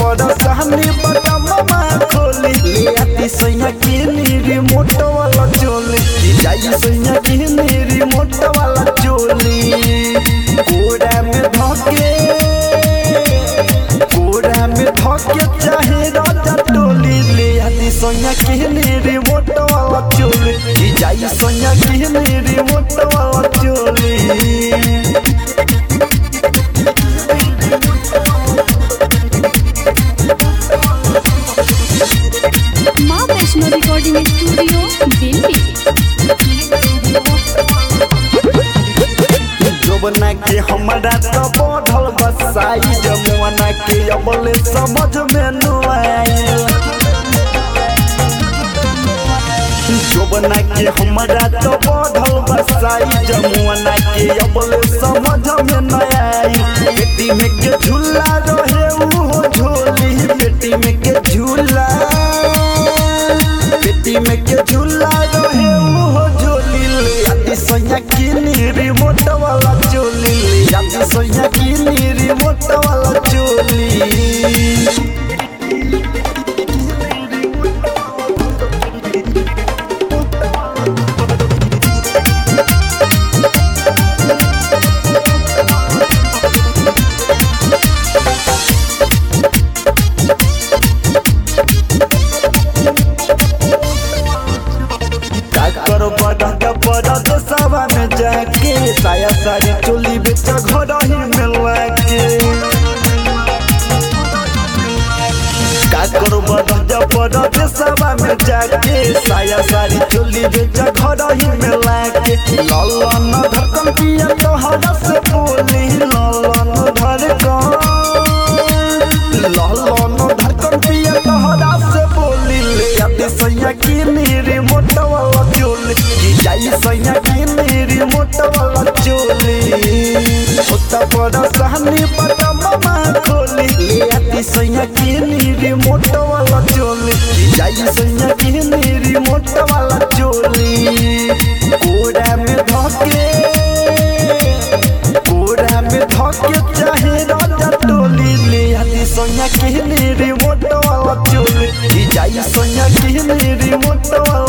पर सहनी बटमवा खोली ले आती सैया की रिमोट वाला चोली कि जाई सैया की रिमोट वाला चोली कोड़ा में धके कोड़ा में धके चाहे राजा टोली ले आती सैया की रिमोट वाला चोली कि जाई सैया की रिमोट वाला चोली माँ वैष्णो रिकॉर्डिंग स्टूडियो दिल्ली जोबना के हमरा तो बढ़ल बसाई जमुना के अबले समझ में न आयल जोबना के हमरा तो बढ़ल बसाई जमुना के अबले समझ में न आई बेटी में के झूला रहे उहो झोली बेटी में के झूला बेटी में के झूला रहे उहो झोली ले आती सैया की रिमोट वाला चोली ले आती सैया की रिमोट वाला चोली का करो बड़ा का बड़ा देशवा में जाके साया सारी चोली बेच घर ही में लाके का करो बड़ा का बड़ा देशवा में जाके साया सारी चोली बेच घर ही में लाके ललन धड़कन पिया तो हरा से बोली ललन धड़कन ललन धड़कन पिया तो हरा से बोली ले आते सैया की मेरी मोटा वाला चोली की जाई सैया की मेरी मोटा वाला चोली होता बड़ा सहनी बड़ा मामा खोली ले आती सैया की मेरी मोटा वाला चोली की जाई सैया की मेरी मोटा वाला चोली कोड़ा में धके कोड़ा में धके चाहे राजा टोली ले आती सोनिया की रिमोट वाला चोली ई जाई सोनिया की रिमोट वाला